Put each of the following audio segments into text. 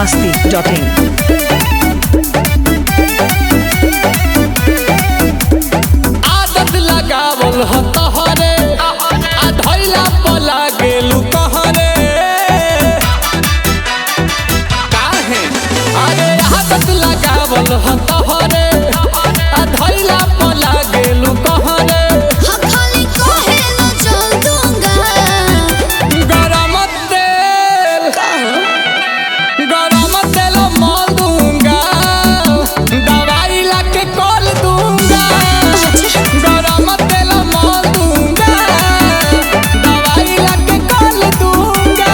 masti.in. आदत लगावल ह तहरे आ धैला पला गेलू कहरे काहे अरे आदत लगावल ह तहरे आ धैला पला गेलू कहरे खाली कहे न चल दूंगा गरम तेल गरम तेल मल दूंगा दवाई ला के कल दूंगा गरम तेल मल दूंगा दवाई ला के कल दूंगा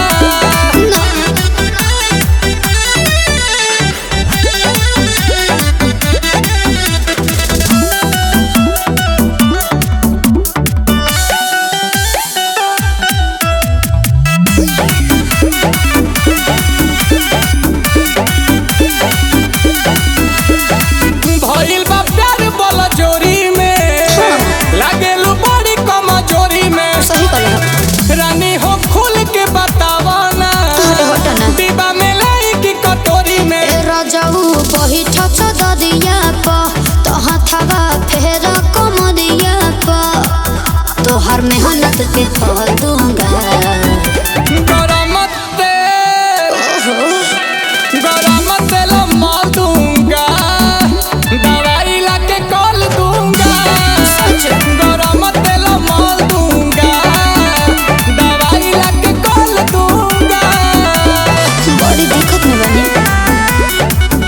भइल बा प्यार बोला जोरी में लागेलू बड़ी कमजोरी में सही कहले रानी हो खुल के बतावा ना अरे हट ना। डिब्बा में लाई की कटोरी में ए राजाऊ बही ठच ददिया प तहाँ थवा फेर कमरिया प तोहर मेहनत के फल दूंगा गरम तेल ओहो गरम तेल मल दूंगा दवाई ला के कल दूंगा गरम तेल मल दूंगा दवाई ला के कल दूंगा बड़ी दिक्कत में बनी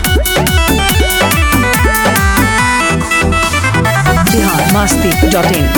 Bihar masti.in.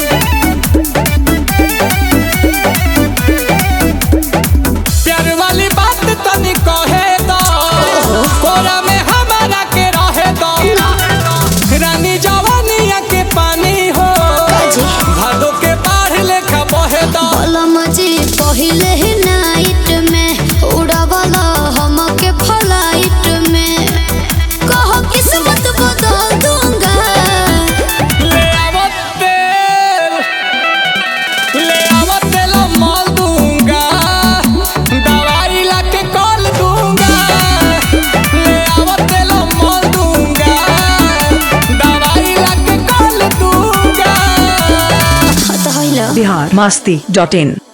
प्यार वाली बात तनी कहे दो कोरा में हमारा के रहे दो रानी जवानिया के पानी हो काजी भादो के बाढ़ लेखा बहे दो कलम जी पहिले ही नाइट में उड़ावला हमके फ्लाइट में कहो किस्मत बदल दूंगा ले आवो तेल ले आवो तेल मल दूंगा दवाई ला के कल दूंगा ले आवो तेल मल दूंगा दवाई ला के कल दूंगा हत हइला Bihar masti.in.